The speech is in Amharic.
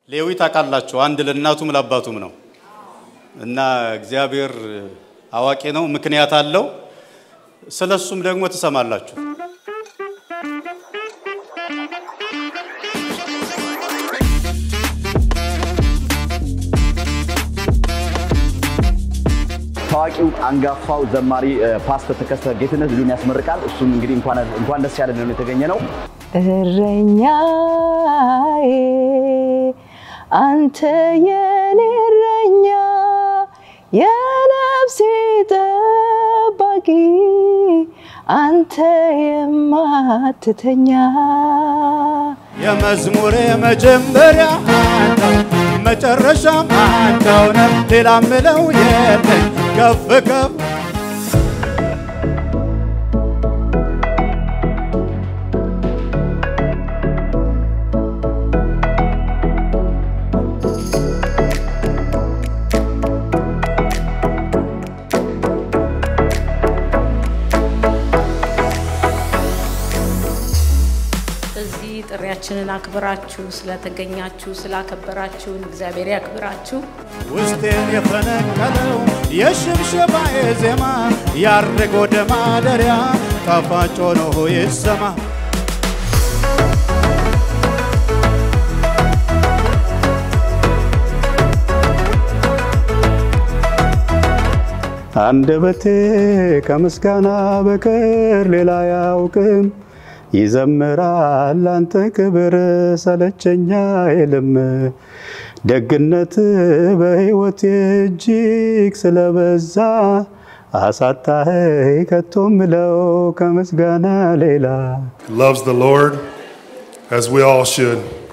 ሌዊ ታውቃላችሁ፣ አንድ ለእናቱም ለአባቱም ነው እና እግዚአብሔር አዋቂ ነው፣ ምክንያት አለው። ስለ እሱም ደግሞ ትሰማላችሁ። ታዋቂው አንጋፋው ዘማሪ ፓስተር ተከስተ ጌትነት ልጁን ያስመርቃል። እሱም እንግዲህ እንኳን ደስ ያለ ነው የተገኘ ነው። እረኛዬ አንተ የኔ እረኛ የነፍሴ ጠባቂ አንተ የማትተኛ የመዝሙሬ መጀመሪያ አንተው መጨረሻም አንተው ነህ፣ ሌላ ምለው የለኝ ከፍ ከፍ እዚህ ጥሪያችንን አክብራችሁ ስለተገኛችሁ ስላከበራችሁን እግዚአብሔር ያክብራችሁ። ውስጤን የፈነቀለው የሽብሸባዬ ዜማ ያርግ ወደ ማደሪያ ጣፋጭ ሆኖ ይሰማ። አንደበቴ ከምስጋና በቀር ሌላ አያውቅም። ይዘምራል አንተ ክብር ሰለቸኛ አይልም። ደግነት በሕይወቴ እጅግ ስለበዛ አሳጣኸኝ ከቶ ምለው ከምስጋና ሌላ loves the Lord, as we all should.